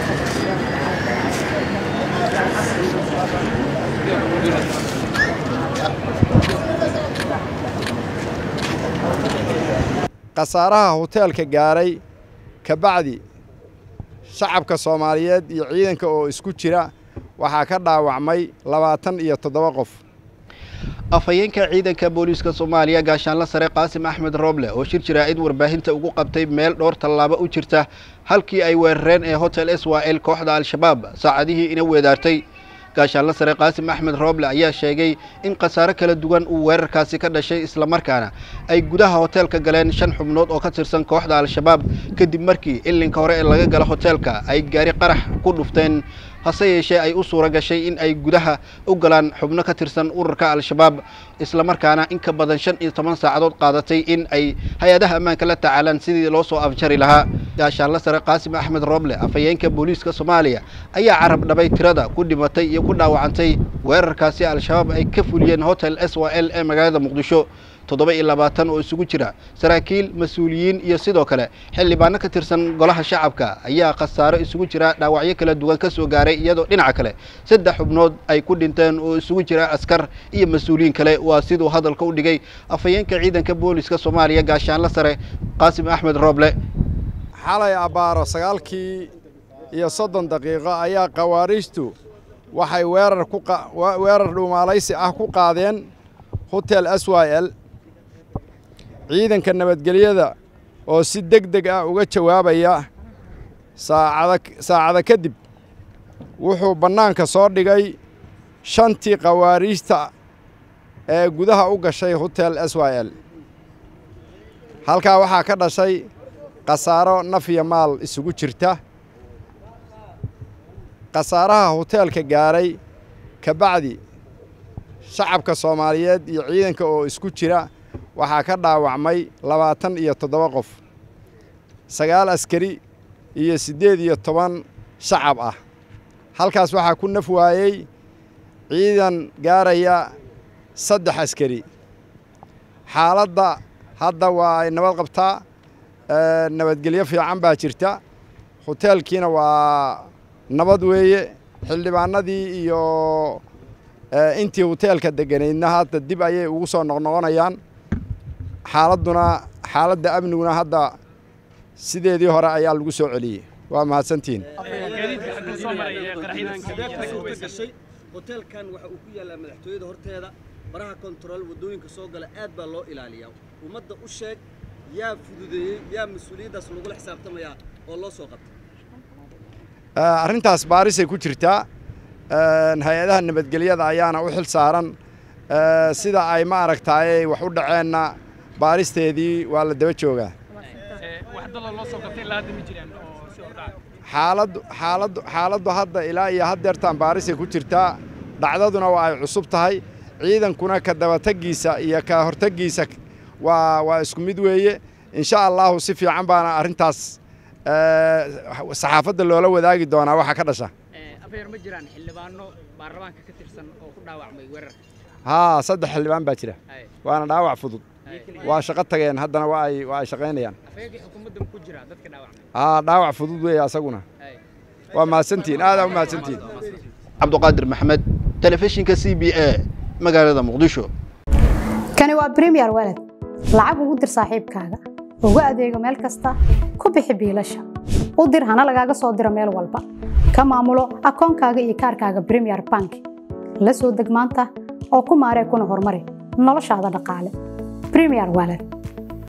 khasaaraha hoteelka gaaray ka bacdi shacabka soomaaliyeed iyo ciidanka oo isku jira waxaa ka dhaawacmay labaatan iyo toddoba qof afhayeenka ciidanka booliiska soomaaliya gaashaanla sare qaasim axmed rooble oo shir jaraa'id warbaahinta ugu qabtay meel dhowr tallaabo u jirta halkii ay weerareen ee hotel swal kooxda al-shabaab saacadihii ina weedaartay gaashaanla sare qaasim axmed rooble ayaa sheegay in khasaare kala duwan uu weerarkaasi ka dhashay islamarkaana ay gudaha hoteelka galeen shan xubnood oo ka tirsan kooxda al-shabaab kadib markii ilinka hore ee laga gala hoteelka ay gaari qarax ku dhufteen hase yeeshee ay u suura gashay in ay gudaha u galaan xubno ka tirsan ururka al-shabaab islamarkaana in ka badan shan iyo toban saacadood qaadatay in ay hay-adaha ammaanka la tacaalaan sidii loo soo afjari lahaa gaashaanla sare qaasim axmed rooble afhayeenka booliiska soomaaliya ayaa carab dhabay tirada ku dhimatay iyo ku dhaawacantay weerarkaasi al-shabaab ay ka fuliyeen hotel s w l ee magaalada muqdisho toddoba iyo labaatan oo isugu jira saraakiil mas-uuliyiin iyo sidoo kale xildhibaano ka tirsan golaha shacabka ayaa khasaaro isugu jira dhaawacyo kala duwan ka soo gaaray iyadoo dhinaca kale saddex xubnood ay ku dhinteen oo isugu jira askar iyo mas-uuliyiin kale waa siduu hadalka u dhigay afhayeenka ciidanka booliska soomaaliya gaashaanla sare qaasim axmed rooble xalay abbaaro sagaalkii iyo soddon daqiiqo ayaa khawaariijtu waxay weerar ku weerar dhuumaalaysi ah ku qaadeen hotel s y l ciidanka nabadgelyada oo si deg deg ah uga jawaabaya saacada saacada kadib wuxuu bannaanka soo dhigay shantii khawaariijta ee gudaha u gashay hotel s y l halkaa waxaa ka dhashay khasaaro naf iyo maal isugu jirta khasaaraha hoteelka gaaray ka bacdi shacabka soomaaliyeed iyo ciidanka oo isku jira waxaa ka dhaawacmay labaatan iyo toddoba qof sagaal askari iyo siddeed iyo toban shacab ah halkaas waxaa ku naf waayey ciidan gaaraya saddex askari xaaladda hadda waa ay nabad qabtaa nabadgelyo fiican baa jirta hoteelkiina waa nabad weeye xildhibaanadii iyo intii hoteelka degganaydna hadda dib ayay ugu soo noqnoqonayaan xaaladduna xaaladda amniguna hadda sideedii hore ayaa lagu soo celiyey waa mahadsantihiin hoteelkan waxa uu ku yaallaa madaxtooyada horteeda baraha kontarool waddooyinka soo gala aad baa loo ilaaliyaa ummadda u sheeg yaa fududeeyey yaa mas-uuliyaddaas lagula xisaabtamayaa oo loo soo qabtay arrintaas baarisay ku jirtaa hay-adaha nabadgelyada ayaana u xil saaran sida ay ma aragtaayey wax u dhaceenna baaristeedii waa la daba joogaa xaaladdu xaaladdu xaaladdu hadda ilaa iyo haddeertaan baarisay ku jirtaa dhacdaduna waa ay cusub tahay ciidankuna ka dabataggiisa iyo ka hortaggiisa waa waa isku mid weeye insha allahu si fiican baana arrintaas saxaafadda loola wadaagi doonaa waxa ka dhasha afeer ma jiraan xildhibaano baarlamaanka ka tirsan oo ku dhaawacmay weerarka haa saddex xildhibaan baa jira waana dhaawac fudud waa shaqo tageen haddana waa ay waa ay shaqaynayaan afeerkii xukuumadda ku jira dadka dhaawacmay haa dhaawac fudud weeye asaguna waa mahadsantihiin aadaa u mahadsantihiin cabduqaadir maxamed telefishinka c b a magaalada muqdisho kani waa premier walad lacag ugu dir saaxiibkaaga ugu adeego meel kasta ku bixi biilasha u dir hana lagaaga soo diro meel walba ka maamulo akoonkaaga iyo kaarkaaga premier bank la soo deg maanta oo ku maaree kuna horumari noloshaada dhaqaale premier walad